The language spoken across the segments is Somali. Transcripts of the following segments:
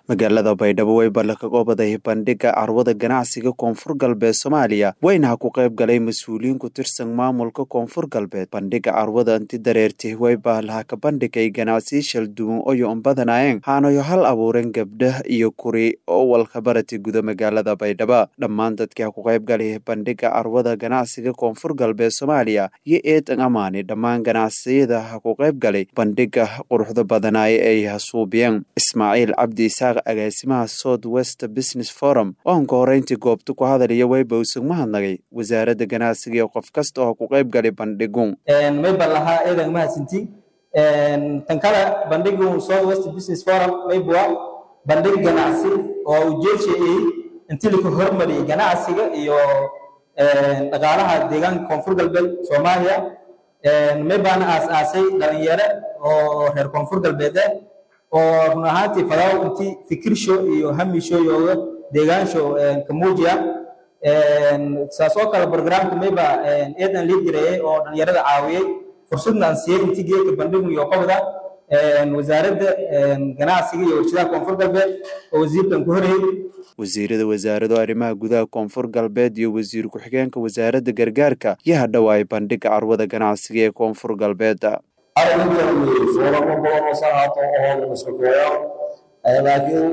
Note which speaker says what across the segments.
Speaker 1: magaalada baydhabo way ballanka goobadahay bandhiga carwada ganacsiga koonfur galbeed soomaaliya wayna ha ku qayb galay mas-uuliyiin ku tirsan maamulka koonfur galbeed bandhiga carwada inti dareertih way baalaha ka bandhigay ganacsiyo shalduwan oyo un badanaayeen haanayo hal abuureen gabdhah iyo kuri oo walka barati guda magaalada baydhabo dhammaan dadkii ha ku qayb galay bandhiga carwada ganacsiga koonfur galbeed soomaaliya iyo eedan amaani dhammaan ganacsiyada ha ku qayb galay bandhiga quruxda badanaaye ay hasuubiyeen ismaaciil cabdi isaaq agaasimaha south west business forum oo anka horeyntii goobta ku hadalaya wayba usan mahadnagay wasaaradda ganacsiga iyo qof kasta oo ku qayb galay bandhigu
Speaker 2: mayba lahaa eedan mahadsanti tan kale bandhigu south west business forum mayba bandhig ganacsi oo ujeedshayay intii laku hormariyay ganacsiga iyo dhaqaalaha deegaanka koonfur galbeed soomaaliya maybaana aas-aasay dhalinyaro oo reer koonfur galbeede oo run ahaantii fadaaw intii fikirsho iyo hamisho iyo deegaansho kamuujiya saas oo kale programka mayba eedan lii jireeyey oo dhalinyarada caawiyey fursadna aan siiyey intii geedka bandhigu iyo qobda wasaaradda ganacsiga iyo warshadaha koonfur galbeed oo wasiirkan ku horeyey
Speaker 1: wasiirada wasaarado arrimaha gudaha koonfur galbeed iyo wasiir ku-xigeenka wasaaradda gargaarka iyo hadhowaay bandhiga carwada ganacsiga ee koonfur galbeed
Speaker 3: arrinkan fooramo badan oo sahaato oo iska kooya laakiin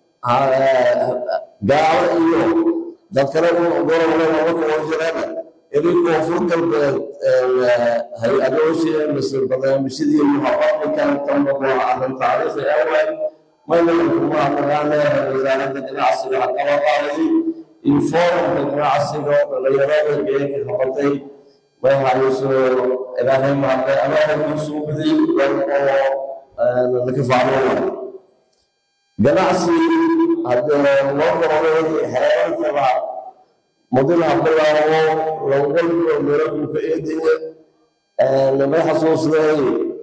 Speaker 3: gaalo iyo dad kale gorobleeda marka oo jireen inay koonfur galbeed hay-adooshii mise barnaamijyadii muxaafadkan tambaqo arrin taariikhi awal maynan kuma naqaane wasaaradda ganacsiga hadaba qaaday iyo foorumka ganacsiga dhalinyarada geeka qabatay may hayso ilaahay maarta amaahankiisu suubidii oo laka faacnoola ganacsi haddee loo qoray xeerankaba mudina bilaabo lawalba meelakulka eedaya namay xasuusday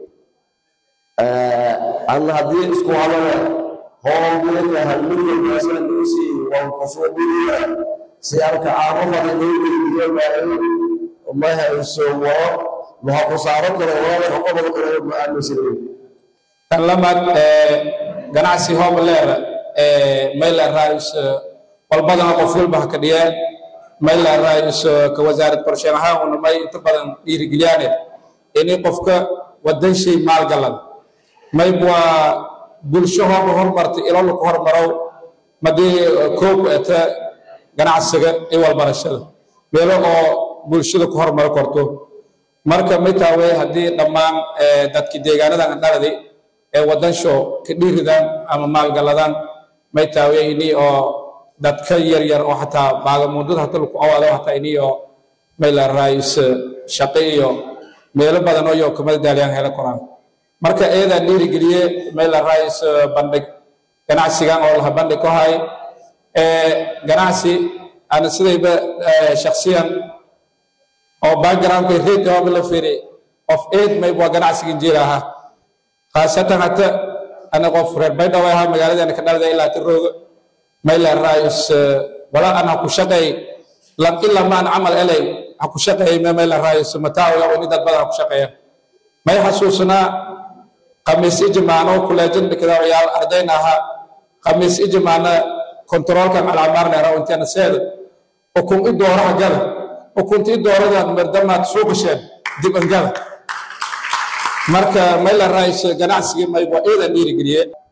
Speaker 3: anna haddii isku hadana hoolgeeka halmilyan maasanduusi waan kusoo dhiriya si arka aamo fadhiyo ma hayso waro waxa ku saaran kara wala qobol kara ma aaminsan
Speaker 4: tan lamaad ganacsi hoob leer mayla raayus walbadana qof walba ha ka dhiyeen mayla raayus ka wasaarad qorsheyn ahaan una may inta badan dhiirigeliyaane inay qofka wadan shay maalgalan mayb waa bulsho hooba hormarta ilolu ku hormarow madii koob eta ganacsiga iyo walbarashada meelo oo bulshada ku horumaro korto marka mitaawe haddii dhammaan dadki deegaanadan dhaladi ee wadansho ka dhiiridaan ama maalgaladaan maytaawe ini oo dadka yar yar oo xataa baagamuudada hata laku awaado hataa ini oo mayla raayis shaqo iyo meelo badan oo yo kamada daaliyaan hela koraan marka eedaa dhiirigeliye mayla raayis bandhig ganacsigan oo laha bandhig ku hay ganacsi ana sidayba shaksiyan oo backgroundka reed jawaabi la fiiri qof eed mayb waa ganacsigan jiil ahaa khaasatan hata ana qof reer baydhabo ahaa magaaladeena ka dhalada ilaa tirooga mayla raayus wala an ha ku shaqeey lam ila maan camal elay ha ku shaqeey me mayla raayus mataawiga oo ni dad badan ha ku shaqeeya may xasuusnaa khamiis ijimaano kuleejin dhikada ciyaal ardayna ahaa khamiis ijimaana kontaroolkan calaamarneera inteena seeda ukun i dooraha gada ukuntii dooradaan mardamaad soo gasheen dib angada marka mayla raayis ganacsigii mayb waa iidan dhiirigeliye